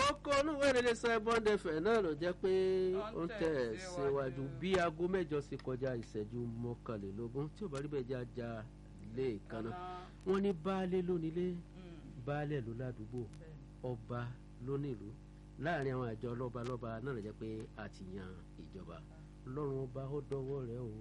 kókó olúwo ìrẹ̀lẹ̀ Bond FM náà ló jẹ́ pé ó ń tẹ̀ síwájú bí aago mẹ́jọ sí kọjá ìṣẹ́jú mọ́kànlélógún tí ò bá rí bẹ́ẹ̀ jẹ́ ajá lé ìkànnà wọ́n ní baálé lónílé baálé ló ládùúgbò ọba lónílùú láàrin àwọn àjọ lọ́balọ́ba náà ló jẹ́ pé a ti yan ìjọba ọlọ́run ọba ó dọwọ́ rẹ̀ o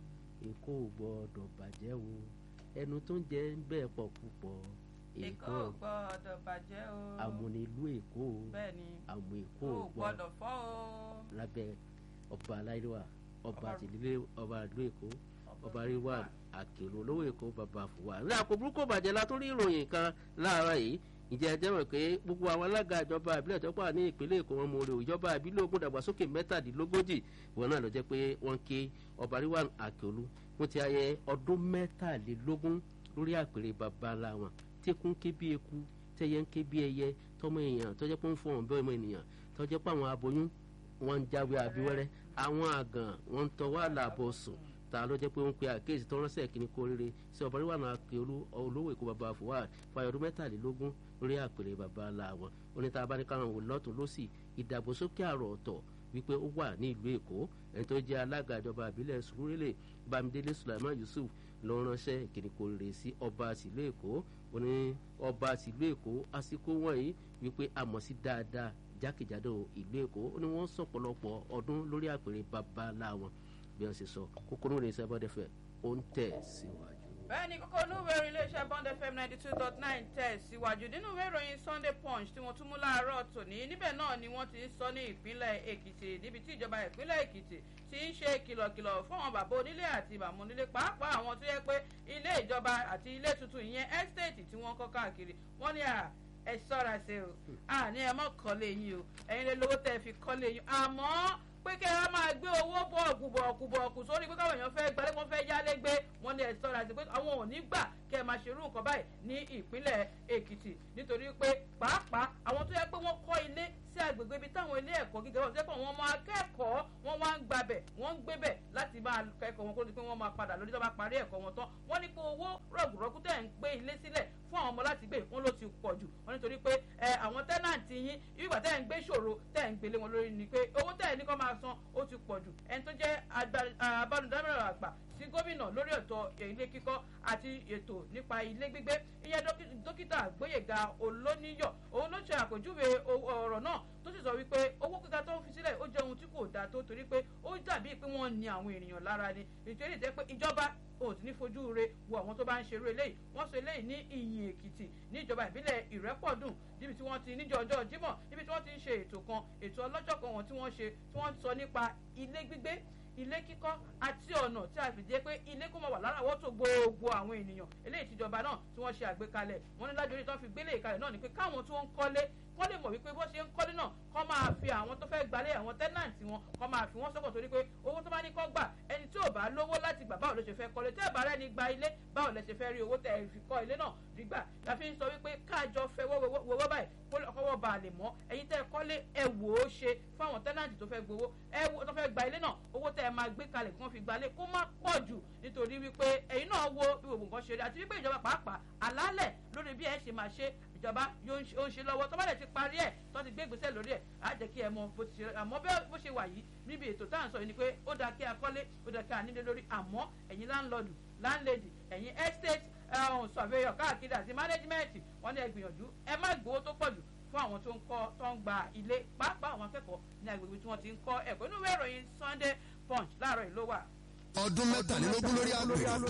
èkó ò gbọ́dọ̀ bàjẹ́ o ẹnu tó ń jẹ ń bẹ́ẹ̀ pọ̀ púpọ̀ èkó ò gbọ́dọ̀ bàjẹ́ o. àmúnilú èkó o bẹ́ẹ̀ni àmú èkó kó ò o gbọ́dọ̀ fọ́ o. lábẹ́ ọba aláìlúwà ọba àtìlílé ọba ìlú èkó ọba àríwá àkèrò olówó èkó bàbá fùwà ní àpò burúkú bàjẹ́ la tún rí ìròyìn kan láàárọ̀ yìí ìjẹ́ ẹjẹ́ mọ̀ pé gbogbo àwọn alága ìjọba ìbílẹ̀ tó pà ní ìpínlẹ̀ èkó wọn mọ orí ìjọba ìbílẹ̀ ogun dàgbàsókè mẹ́tàdínlógójì wọn náà lọ jẹ́ pé wọ́n ké ọba àríwá àkèrò wọ́n ti ayẹ ọdún mẹ́tàlélógún lórí àpèrè bàbá ńlá wọn tẹkùn ké bí eku tẹyẹ ń ké bí ẹyẹ tọmọ èèyàn tọjẹ pé ń fọ ọ̀nbẹ ọmọ ènìyàn tọjẹ pé àwọn aboyún wọn ń jáwé abíwẹ́rẹ́ àwọn àgàn wọn ń tọwọ́ àlàbọ̀ sùn ta ló jẹ́ pé ó ń pe àkéèsì tó ránṣẹ́ kínní kó rere sí ọba ríwà náà ké olówó èkó bàbá fúwà fàyọ ọdún mẹ́tàlélógún lórí àpèrè bàbá ńlá wọn oníta abáníkàwọn wò lọ́tún lọ́sì ìdàgbàsókè àrò ọ̀tọ̀ wípé ó wà ní ìlú èkó ẹni tó jẹ́ alága ìjọba ìbílẹ̀ sùúrùlẹ̀ bámidélé sulaiman yusuf ló ránṣẹ́ ìkíni kó rere sí ọba tìlú èkó ó ní ọba tìlú èkó àsìkò wọ̀nyí wípé àmọ̀ sí dáadáa jákèjádò ìlú èkó ó ní wọ́n sọ̀pọ̀lọpọ̀ ọdún lórí àpèrè bàbá ńlá wọn bí wọ́n ṣe sọ kókóró rẹ̀ sẹ́bọ̀dẹ̀fẹ̀ ó ń tẹ̀ síwájú bẹ́ẹ̀ ni kókó inú ìwé ìròyìn iléeṣẹ́ Bond FM ninety two dot nine tẹ̀ síwájú nínú ìwé ìròyìn Sunday Punch tí wọ́n tún mú láàárọ̀ tòní níbẹ̀ náà ni wọ́n ti ń sọ ní ìpínlẹ̀ Èkìtì níbi tí ìjọba ìpínlẹ̀ Èkìtì ti ń ṣe kìlọ̀kìlọ̀ fún àwọn bàbá onílé àti bàmú onílé pàápàá àwọn tó yẹ pé ilé ìjọba àti ilé tuntun ìyẹn estate tí wọ́n kọ́ káàkiri wọ́n ní à ẹ ṣọ́ra ṣe o àní ẹ mọ̀ kọ́lé yín o ẹ̀yin lè lówó tẹ́ fi kọ́lé yín àmọ́ pé kẹ́ ẹ máa gbé owó bọ̀ọ̀kù bọ̀ọ̀kù bọ̀ọ̀kù sórí pé káwọn èèyàn fẹ́ gbalẹ̀ wọ́n fẹ́ yálé gbé wọ́n ní ẹ ṣọ́ra sí pé àwọn ò ní gbà kẹ́ ẹ máa ṣerú nǹkan báyìí ní ìpínlẹ̀ Èkìtì nítorí pé pàápàá àwọn tó yẹ pé wọ́n kọ́ ilé sí agbègbè ibi táwọn ilé ẹ̀kọ́ gíga wọn sẹ́kọ̀ọ́ wọn máa kẹ́kọ̀ọ́ wọ́n wá ń gbabẹ̀ wọ́n ń gbébẹ̀ láti máa kẹ́kọ̀ọ́ wọn kó tó di pé wọ́n máa padà lórí tó bá parí ẹ̀kọ́ wọn tán wọ́n ní pé owó rọ̀gùrọ̀gù tẹ̀ ń gbé ilé sílẹ̀ fún àwọn ọmọ láti gbé wọn ló ti pọ̀ jù wọ́n nítorí pé àwọn tẹ́nàntì yín ìgbà tẹ́ ń gbé ṣòro tẹ́ ń gbélé wọn lórí ni pé owó tẹ́ ní kó máa san ó ti pọ̀ jù ẹni tó jẹ́ abánudámọ̀ràn àgbà sí gómìnà lórí ètò ilé kíkọ́ àti ètò nípa ilé gbígbé ìyẹn dókítà Gbóyèga Olóníyọ̀ òun ló ṣe àpèjúwe ọ̀rọ̀ náà tó sì sọ wípé owó kíkà tó ń fi sílẹ̀ ó jẹ́ ohun tí kò dáa tó torí pé ó dàbí pé wọ́n ní àwọn ènìyàn lára ni nítorí ìtẹ́ pé ìjọba ò sí ní fojú re wo àwọn tó bá ń ṣerú eléyìí wọ́n sọ eléyìí ní ìyìn èkìtì ní ìjọba ìbílẹ̀ ìrẹ́pọ̀dùn níbi tí wọ́n ti níjọ ọjọ́ jímọ̀ níbi tí wọ́n ti ń ṣe ètò kan ètò ọlọ́jọ́ kan wọn tí wọ́n ṣe tí wọ́n sọ nípa ilé gbígbé ilé kíkọ́ àti ọ̀nà tí a fi jẹ́ pé ilé kó máa wà láràwọ́tò gbogbo àwọn ènìyàn eléyìí tìjọba náà tí wọ́n ṣe àgbékalẹ̀ wọ́n ní lájọ orí tí wọ́n fi gbélé ìkalẹ̀ náà ni pé káwọn tí wọ́n ń kọ́lé kọ́ lè mọ̀ wípé bó ṣe ń kọ́lé náà kọ́ máa fi àwọn tó fẹ́ gbalẹ̀ àwọn tẹ́nàntì wọn kọ́ máa fi wọ́n sọ́kàn torí pé owó tó bá ní kọ́ gbà ẹni tí ò bá lówó láti gbà báwo ló ṣe fẹ́ kọ́lé tẹ́ ẹ̀ bá rẹ́ni gba ilé báwo lẹ ṣe fẹ́ rí owó tẹ́ ẹ fi kọ́ ilé náà rí gbà la fi ń sọ wípé káàjọ fẹ́ wọ́wọ́ báyìí kọ́wọ́ bá a lè mọ́ ẹ̀yin tẹ́ ẹ kọ́lé ẹ wò ó ṣe fún àwọn tẹ́nàntì tó fẹ́ gbowó ẹ tó fẹ́ gba ilé náà owó tẹ́ ẹ máa gbé kalẹ̀ kí wọ́n fi gbalé kó má pọ̀ jù nítorí wípé ẹ̀yin náà wo bí gbogbo nǹkan ṣe rí àti wípé ìjọba pàápàá àlálẹ̀ lórí bí ẹ ṣe máa ṣe ìjọba yóò ń ṣe lọ́wọ́ tó bá dẹ̀ ti parí ẹ̀ tó ti gbé ìgbésẹ̀ lórí ẹ̀ á jẹ́ kí ẹ mọ bó ti ṣe àmọ́ bó ṣe wà yìí níbi ètò tá à ń sọ yìí ni pé ó dáa kí a kọ́lé ó dáa kí a nílé lórí àmọ́ ẹ̀yin láńlọ́ọ̀dù láńlẹ́dì ẹ̀yin estate surveyor káàkiri àti management wọ́n ní ẹ gbìyànjú ẹ má gbowó tó pọ̀ jù fún àwọn tó ń kọ́ tó ń gba ilé pàápàá àwọn akẹ́kọ̀ọ́ ní agbègbè tí wọ́n ti ń kọ́ ẹ̀kọ́ inú ìwé ìròyìn Sunday Punch láàárọ̀ yìí ló wà. ọdún mẹ́tàlélógún lórí àgbèrè